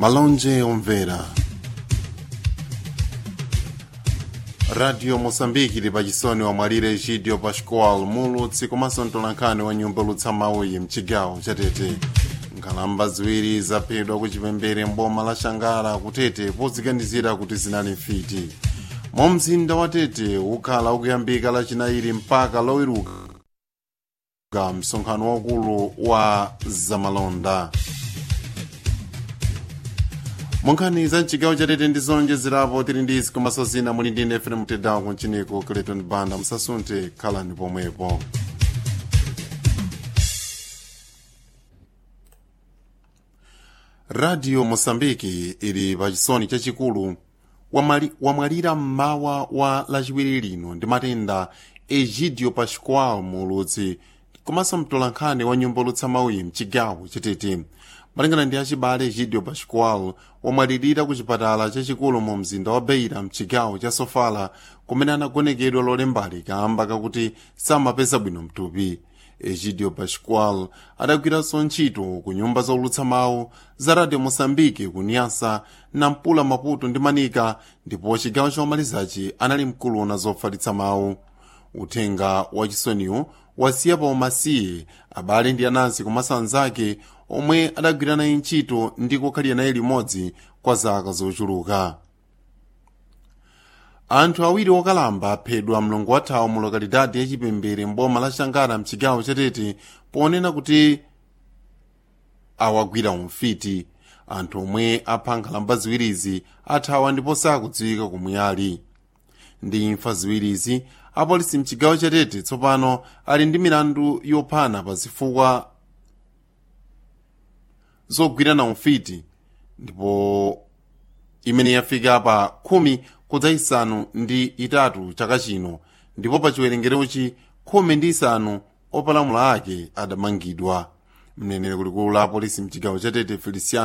malonje omvera radio moçambique ili pachisoni wamwalira egidio pascual mulutsi komanso mtolankhani wa nyumba lutsa mauyi mchigawo chatete nkhalamba ziwiri zaphedwa ku chipembere mboma la shangala kutete podziganizira kuti zinali mfiti mu mzinda wa tete ukhala ukuyambika lachinayi mpaka loweruka msonkhano waukulu wa zamalonda munkhani za mchigawo chatete ndi zonjezerapo tili ndi izi komanso zina muli ndi nefere mtedawo kunchiniku clayton banda musasunthe khalani pomwepo radio mosambiki ili pachisoni chachikulu wamwalira mmawa wa lachiwiri lino ndi matenda egidio pascual mulutsi komanso mtolankhani wa nyumba lutsa mauyi mchigawo chatete malingana ndi achibale egidio pascual wamwalirira ku chipatala chachikulu mu mzinda wa beira mchigawo cha sofala kumene anagonekedwa lolembali kamba kakuti samapeza bwino mtupi egidio pascual adagwiranso ntchito ku nyumba zolutsa mawu za radio moçambique ku niasa nampula maputo ndi manika ndipo chigawo chomalizachi anali mkuluna zofalitsa mawu uthenga wachisoniwu wasiya pa umasiye abale ndi anansi komanso anzake omwe adagwira naye ntchito ndi kukhalira naye limodzi kwa zaka zochuluka anthu awiri okalamba aphedwa mlongo wathawu mu lokalidadi yachipembere mboma la shangara mchigawo chatete ponena kuti awagwira umfiti anthu omwe apha nkhalamba ziwirizi athawa ndipo sakudziwika komwe ali ndi imfa ziwirizi apolisi mchigawo chatete tsopano ali ndi milandu yophana pa zifukwa zogwirana umfiti ndipo imene yafika pa khumi kudza isanu ndi itatu chaka chino ndipo pa chiwerengerochi khumi ndi isanu opalamula ake adamangidwa mneneri kulikulu la apolisi mchigawo chatete feliciano